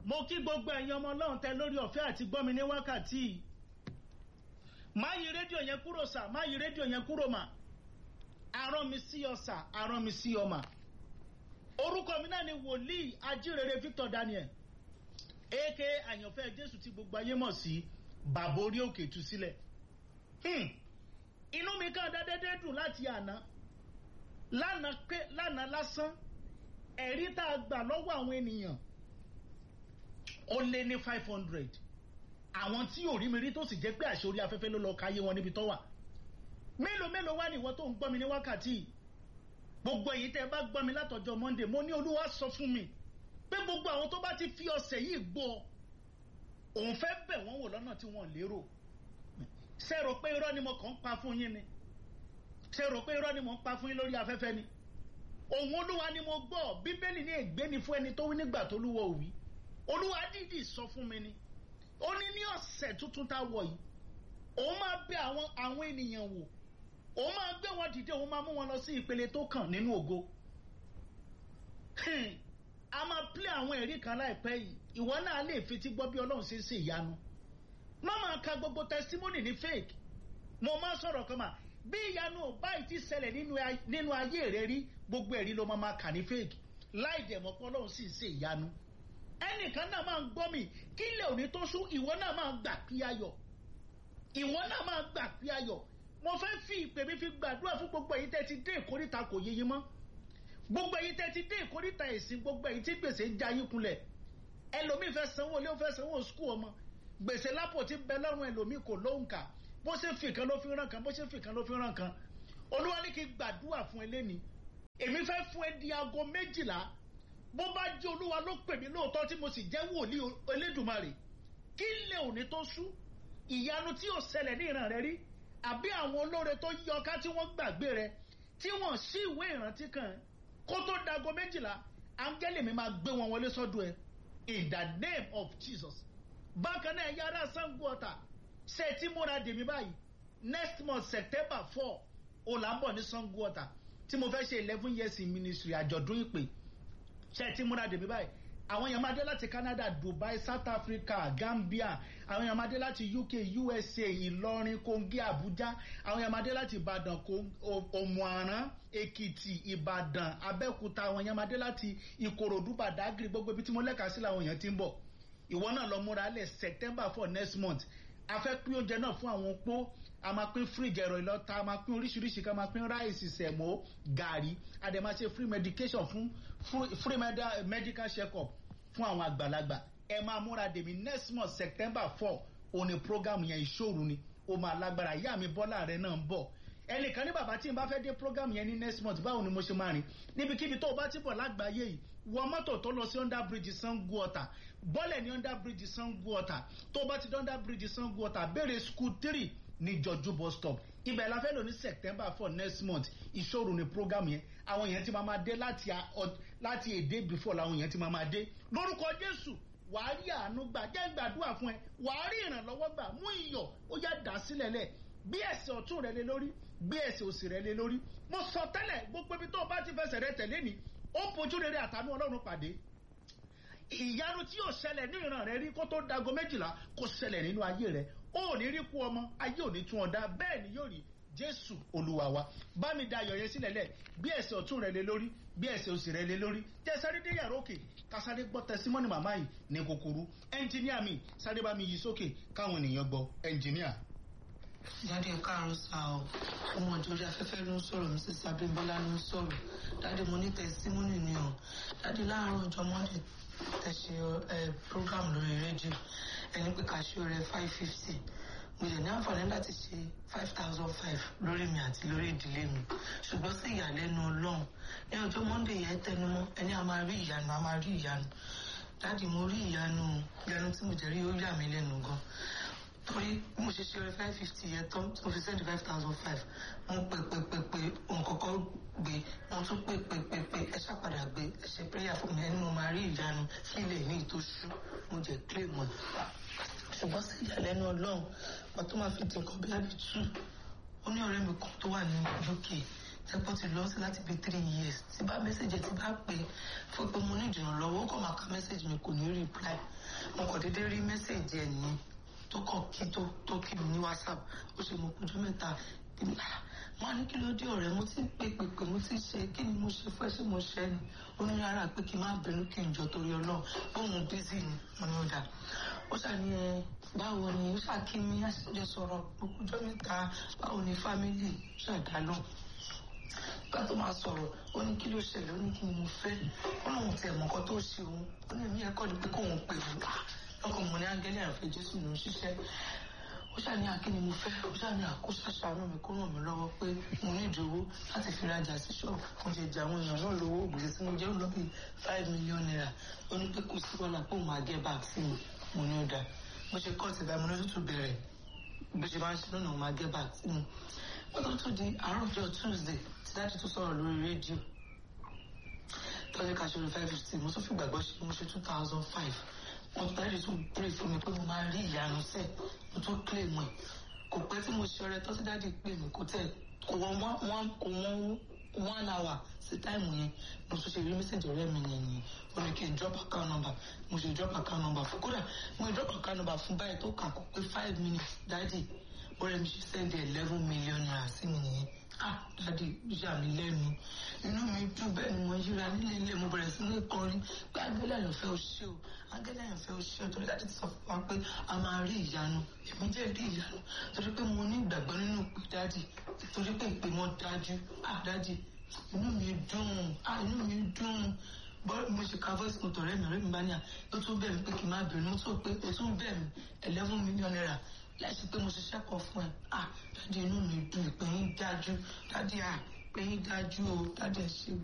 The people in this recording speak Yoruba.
mo kí gbogbo ẹ̀yin ọmọ ọlọ́run tẹ lórí ọ̀fẹ́ àti gbọ́mi ní wákàtí yìí má yí rédíò yẹn kúrò sà má yí rédíò yẹn kúrò mà arán mi sí ọ sà arán mi sí ọ mà orúkọ mi náà ni wòlíì ajírere Victor Daniel aka àyànfẹ́ Jésù tí gbogbo ayé mọ̀ sí bàbá orí òkè tú sílẹ̀ inú mi kàn dédé dùn láti àná lánàá pé lánàá lásán ẹ̀rí tá a gbà lọ́wọ́ àwọn ènìyàn ó lé ní five hundred àwọn tí ò rí mi rí tó sì jẹ́ pé àṣẹ orí afẹ́fẹ́ ló lọ káyé wọn níbi tó wà mélòó mélòó wá nìwọ tó ń gbọ́ mi ní wákàtí gbogbo èyí tẹ́ ẹ bá gbọ́ mi látọjọ́ Monday mo ní Olúwa sọ fún mi pé gbogbo àwọn tó bá ti fi ọ̀sẹ̀ yìí gbọ́ òun fẹ́ bẹ̀ wọ́n wò lọ́nà tí wọ́n lérò ṣé rò pé irọ́ ni mo kàn ń pa fún yín ni ṣé rò pé irọ́ ni mo ń pa fún yín lórí afẹ́fẹ́ ni òun Olúwa ni mo gbọ́ Bíbélì ní ègbé ni fún ẹni tó wí nígbà tó lúwọ̀ òwì Olúwa dídì sọ fún mi ni ó ní ní ọ̀sẹ̀ tuntun tá a wọ̀ yìí òun máa bẹ̀ àwọn àwọn ènìyàn wò òun máa gbé wọn dìde òun máa mú wọn lọ sí ìpele tó kàn nínú ògo a máa plé àwọn ẹ̀rí kan láìpẹ́ yìí ìwọ náà lè fetí gbọ́ bí ọlọ́run ṣe ń ṣe ìyanu má máa ka gbogbo testimony ní fake mo máa sọ̀rọ̀ kan mà bí ìyanu ò báyìí ti ṣẹlẹ̀ nínú ayé rẹ rí gbogbo ẹ̀rí ló máa máa kà ní fake láì dẹ̀ mọ́ pé ọlọ́run sì ń ṣe ìyanu ẹnìkan náà máa ń gbọ́ mi kí ilé òní tó ṣú ìwọ náà máa gbà pí ayọ̀ ìwọ náà máa gbà pí ayọ̀ mo fẹ́ fi ìpè mi fi gbàdúrà fún gbogbo èyí tẹ́ ti dé ìkórìtà kò yéye mọ́ gbogbo èyí tẹ́ ti dé ìkórìtà ẹ̀sìn gbogbo èyí tí gbèsè ń jayín kulẹ̀ ẹlòmíì fẹ́ sanwó ilé ó fẹ́ sanwó skul ọmọ gbèsè lápò tí bẹ lọ́rùn ẹlòmíì kò lóhùn kà bó ṣe fi kan ló fi ràn kan bó ṣe fi kan ló fi ràn kan olúwa ní kí gbàdúrà fún ẹ lẹ́ni èmi fẹ́ fún ẹ di aago méjìlá bó bá jẹ́ olúwa ló pè mí lóòótọ́ tí mo sì jẹ́ wòlíì elédùmarè kí lè òní tó sú ìyanu tí ò ṣẹlẹ̀ ní ìran rẹ rí àbí àwọn olóore tó yọ ká tí wọ́n gbàgbé rẹ tí wọ́n sí ìwé ìrántí kan kó tó dago méjìlá áńgẹ́lì mi máa gbé wọn wọlé sọ́dọ̀ ẹ in the name of Jesus bákan náà ẹ̀yà ara Ṣàngó Ọ̀tà ṣe tí múra dèmí báyìí next month September four olàbọ̀ ní Ṣàngó Ọ̀tà tí mo fẹ́ ṣe eleven years in ministry àjọ̀dún ìpè ṣe tí múra dèmí báyìí àwọn èèyàn máa dé láti Canada Dubai South Africa Gambia àwọn èèyàn máa dé láti UK USA Ìlọrin Kogi Abuja àwọn èèyàn máa dé láti Ìbàdàn Òmùaran Èkìtì Ìbàdàn Abẹ́òkúta àwọn èèyàn máa dé láti Ìkòròdú Badagry gbogbo ibi tí mo lẹ́ka sí làwọn èèyàn ti ń bọ̀ ìwọ náà lọ múra lẹ̀ September for next month a fẹ́ pín oúnjẹ náà fún àwọn opó a máa pín fíríjì ẹ̀rọ ìlọ́ta a máa pín oríṣiríṣi ká máa pín ráìsì sẹ̀mó gàrí a dẹ̀ máa ṣe free medication fún free medical check up fún àwọn àgbàlagbà ẹ máa múra dèmí next month September four òní program yẹn ìṣòro ni ó máa lágbára ìyá mi Bọ́lá rẹ náà ń bọ̀ ẹnìkan ní bàbá tí n bá fẹ́ dé program yẹn ní next month báwo ni mo ṣe máa rìn níbikíbi tó o bá ti bọ̀ lágbàáyé yìí wọ mọ́tò tó lọ sí under bridge Ṣàngó Ọ̀tà bọ́lẹ̀ ní under bridge Ṣàngó Ọ̀tà tó o bá ti dé under bridge Ṣàngó Ọ̀tà béèrè school three ní jọjú bus stop ibẹ̀ la fẹ́ lò ní September four next month ìṣòro ni program yẹn àwọn yẹn ti máa ma dé láti láti a day before làwọn yẹn ti máa ma dé lórúkọ Jésù wàá rí àánú gbà jẹ́ gbàdúrà fún ẹ wàá rí ìrànlọ́wọ́ gbà mú iyọ̀ ó yá dà sílẹ̀ lẹ̀ bí ẹsẹ̀ ọ̀tún rẹ lé lórí bí ẹsẹ̀ òsì rẹ lé lórí mo sọ tẹ́lẹ̀ gbogbo ibi tó o bá ti fẹsẹ̀ rẹ tẹ̀lé ni ó fojú rere àtànú Ọlọ́run pàdé ìyanu tí yóò ṣẹlẹ̀ ní ìran rẹ rí kó tó dago méjìlá kó ṣẹlẹ̀ nínú ayé rẹ ó ní rí kú ọmọ ayé ò ní tún ọ dá bẹ́ẹ̀ ni yóò rí Jésù Olúwa wa bá mi da ayọ̀ yẹn sílẹ̀ lẹ̀ bí ẹsẹ̀ ọ̀tún rẹ lé lórí bí ẹsẹ̀ òsì rẹ lé lórí jẹ́ sáré dé yàrá òkè ká sáré gbọ́ tẹsímọ́nì màmá yìí ní kúkúrú ẹnjìníà mi sáré bá mi yí sókè káwọn ènìyàn gbọ́ ẹnjìníà. dáadé káàárọ̀ sá o ọmọ ìjọba afẹ́fẹ́ ló ń sọ̀rọ̀ mi sísá abímbọ́lá ló ń sọ̀rọ̀ dáadé mo ní tẹsímọ́nì ni o dáadé láàárọ̀ ọjọ́ mọ́ndé tẹ̀sí program lórí rédíò ẹni pé ká ṣe ọrẹ five fifty mo lè ní àǹfààní láti ṣe five thousand five lórí mi àti lórí ìdílé mi ṣùgbọ́n sí ìyàlẹ́nu ọlọ́run ní ọjọ́ monday yẹn tẹnumọ́ ẹni a máa rí ìyanu a máa rí ìyanu dáàdi mo rí ìyanu ìyanu tí mo jẹ́ rí ó yà mí lẹ́nu gan torí bí mo ṣe ṣe ọrẹ five fifty yẹn tán tí mo fi send five thousand five mo pè pè pè pè òun kọ́kọ́ gbé mo tún pè pè pè pè ẹ ṣàpadà gbé ẹ ṣe prayer fún mi ẹni mo máa rí ìyanu sílẹ̀ ní ìtòṣù mo jẹ́ clay mọ́ ṣùgbọ́n sí ìyàlẹ́nu ọlọ́run wọ́n tó máa fi di nǹkan bí ábí tù ó ní ọ̀rẹ́ mi kan tó wà ní UK tẹ́pọ̀ ti lọ sí láti bíi three years tí bá mẹ́sẹ̀jì tí bá pè fún pé mo ní ìdìrànlọ́wọ́ ó kàn máa ka mẹ́sẹ̀jì mi kò ní reply mo kàn déédéé rí mẹ́sẹ̀jì ẹ̀ nìyẹn tó kàn kí tó tó kí mi ní whatsapp ó ṣe mo kújọ́ mẹ́ta kí ni ah mo á ní kí ló dé ọ̀rẹ́ mo ti ń pè pè pè mo ti ṣe kí ni mo ṣe fẹ́ ṣé mo ṣe ni ó ní rárá pé kí n má bínú kí n jọ torí ọlọ́run bóun bízì ni mo ní ó dà ó ṣàní ẹ báwo ni ó ṣàkí mi àṣìjọ sọ̀rọ̀ ọjọ́ mẹ́ta báwo ni fámílì ṣàdálọ́ nígbà tó máa sọ̀rọ̀ ó ní kí ló ṣẹlẹ̀ ó ní kí ni mo fẹ́ ó lóun tiẹ̀ mọ̀ nǹkan tó ṣe òun ó ní èmi ẹ̀kọ́ ni pé kóun pè mí lọ́kàn mo ní ángẹ́lì àfẹ́ jésù ló ń ṣiṣẹ́ ó ṣàní akíni mo fẹ́ ó ṣàní àkóso àṣàánú mi kó ràn mí lọ́wọ́ pé mo ní ìdòwó láti fi rajà sí ṣọ́ọ̀bù mo ṣe jẹ àwọn èèyàn náà lówó gbèsè tí mo jẹ́ ó lọ bí five million naira ó ní pé kò sí wàhálà pé òun máa gẹ́ back sí mi mo ní ó dáa bó ṣe kọ́ ti bá mi lójútù bẹ̀rẹ̀ bó ṣe máa ń ṣe lónà òun máa gẹ́ back sí mi wọ́n tó tún di àárọ̀ ọjọ́ tuesday tí dájú tó sọ̀rọ̀ lórí rédíò tọ́jú ká ṣe five fifty mo tún fi gbàgbọ́ ṣe mo ṣe two thousand five mo tẹ́lẹ̀ tún pray fún mi pé mo máa rí ìyanu sẹ́ẹ̀ mo tún claim ẹ̀ kò pẹ́ tí mo ṣe ọrẹ tọ́sí dáàdì pé mi kò tẹ̀ kò wọ́n wọ́n kò wọ́n one hour sí táìmù yẹn mo tún ṣe rí mẹ́sẹ̀jì ọ̀rẹ́ mi yẹn ni ó ní kí n drop account number mo ṣe drop account number fún kódà mo drop account number fún báyìí tó kà kó pé five minutes dáàdì ọ̀rẹ́ mi ṣe send eleven million naira sí mi nìyẹn ah dáàdì yà mí lẹ́nu inú mi dùn bẹ́ẹ̀ ni mo yíra nílé ilé mo bẹ̀rẹ̀ sí ní kọrin pé agbélé àyànfẹ́ ò ṣe o agbélé àyànfẹ́ ò ṣe o torí dáàdì ti sọ fún wa pé a máa rí ìyanu èmi jẹ́ rí ìyanu torí pé mo ní ìgbàgbọ́ nínú pé dáàdì torí pé ìpè wọn dájú ah dáàdì inú mi dùn ah inú mi dùn bọ́ọ̀lù mo ṣe ka voice note ọ̀rẹ́ mi ọ̀rẹ́ mi bá ní à ó tún bẹ̀ mí pé kí n má bínú ó tún pé ó tún bẹ̀ mí eleven million naira láìsí pé mo ṣiṣẹ́ kan fún ẹ ah dáàdi inú mi dùn ìpè yín dájú dáàdi ah ìpè yín dájú o dáàdi ẹ ṣe